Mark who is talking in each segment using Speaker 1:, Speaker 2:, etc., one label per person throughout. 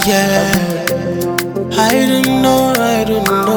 Speaker 1: yeah. I don't know, I don't know.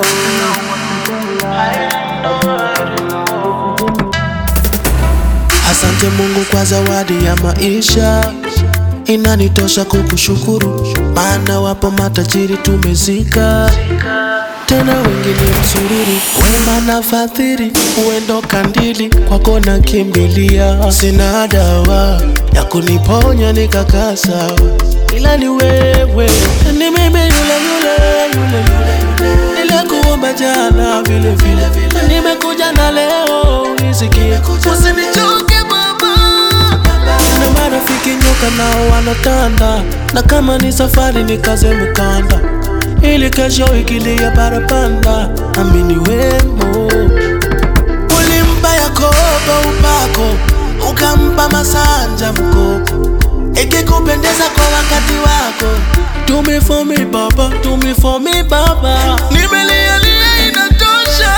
Speaker 1: Asante Mungu kwa zawadi ya maisha, inanitosha kukushukuru, maana wapo matajiri tumezika, tena wengine msururu, wema na fadhili, uendo kandili, kwako na kimbilia, sina dawa ya kuniponya nikakaa sawa, ila ni wewe, ni mimi yule yule yule yule nilikuomba jana vile vile, nimekuja na leo unisikie, usinichoke baba. Na marafiki nyoka nao wanatanda, na kama ni safari nikaze mkanda, ili kesho ikilia barabanda, amini wemo Ulimpa Yakobo upako, ukampa Masanja mkopo, ikikupendeza kwa wakati wako. Do me for me baba, do me for me baba, nimelialia inatosha.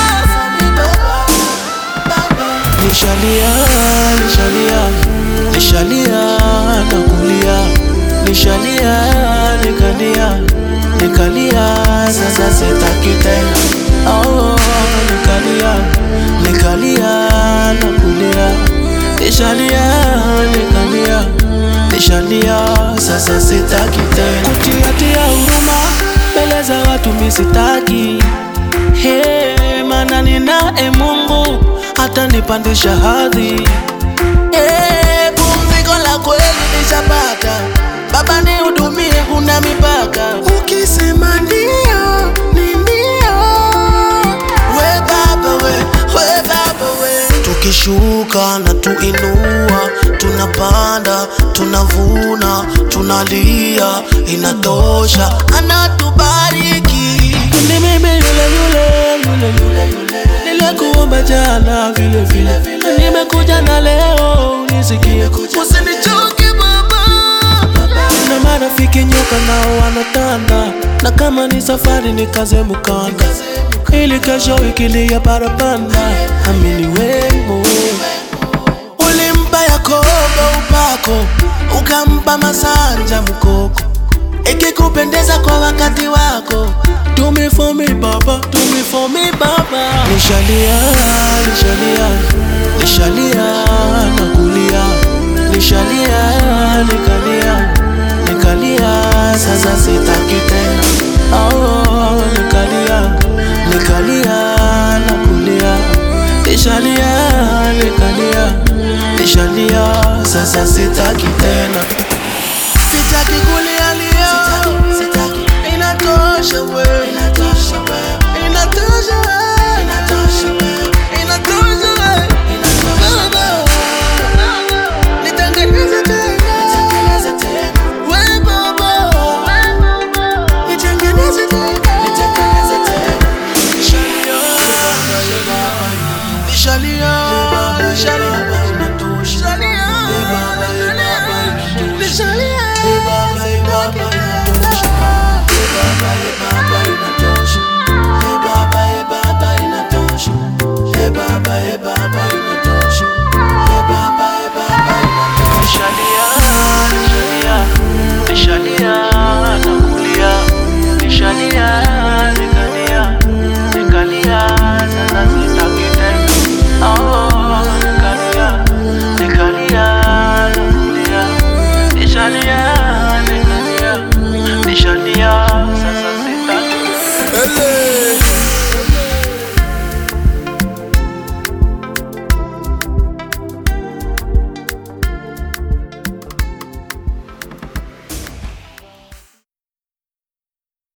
Speaker 1: Nishalia, nishalia, nishalia na kulia, nishalia, nikalia, nikalia, sasa sitaki tena. Oh, nikalia, nikalia na kulia, nishalia, nikalia, nishalia, sasa sitaki tena. Kutiatia huruma mbele za watu misitaki Hey, maana ninaye Mungu hata nipandisha hadhi. Hey, pumziko la kweli nishapata, Baba nihudumie, huna mipaka. Ukisema ndio ni ndio, we Baba we, we Baba we. Tukishuka na tuinua, tunapanda, tunavuna, tunalia, inatosha, anatubariki. Ni mimi yule yule yule yule yule nilikuomba jana vile vile, nimekuja na leo unisikie, usinichoke baba. Na marafiki nyoka nao wanatanda, na kama ni safari nikaze mkanda, ili kesho ikilia barabanda, amini wemo Ulimpa Yakobo upako, ukampa Masanja mkoko, ikikupendeza kwa wakati wako. Do me for me baba, do me for me baba. Nishalia, nishalia, nishalia na kulia, nishalia, nikalia, nikalia, sasa sitaki tena. Oh, nikalia, nikalia na kulia, nishalia, nikalia, nishalia, sasa sitaki tena. Sitaki kulialia, inatosha we, inatosha we, inatosha we.